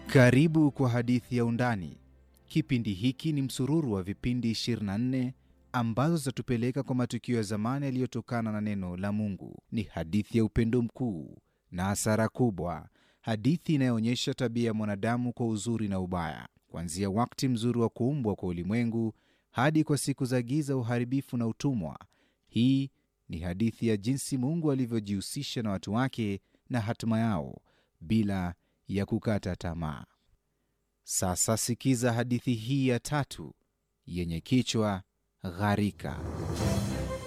Karibu kwa hadithi ya Undani. Kipindi hiki ni msururu wa vipindi 24 ambazo zitatupeleka kwa matukio ya zamani yaliyotokana na neno la Mungu. Ni hadithi ya upendo mkuu na hasara kubwa, hadithi inayoonyesha tabia ya mwanadamu kwa uzuri na ubaya, kuanzia wakati mzuri wa kuumbwa kwa ulimwengu hadi kwa siku za giza, uharibifu na utumwa. Hii ni hadithi ya jinsi Mungu alivyojihusisha na watu wake na hatima yao bila ya kukata tamaa. Sasa sikiza hadithi hii ya tatu yenye kichwa Gharika.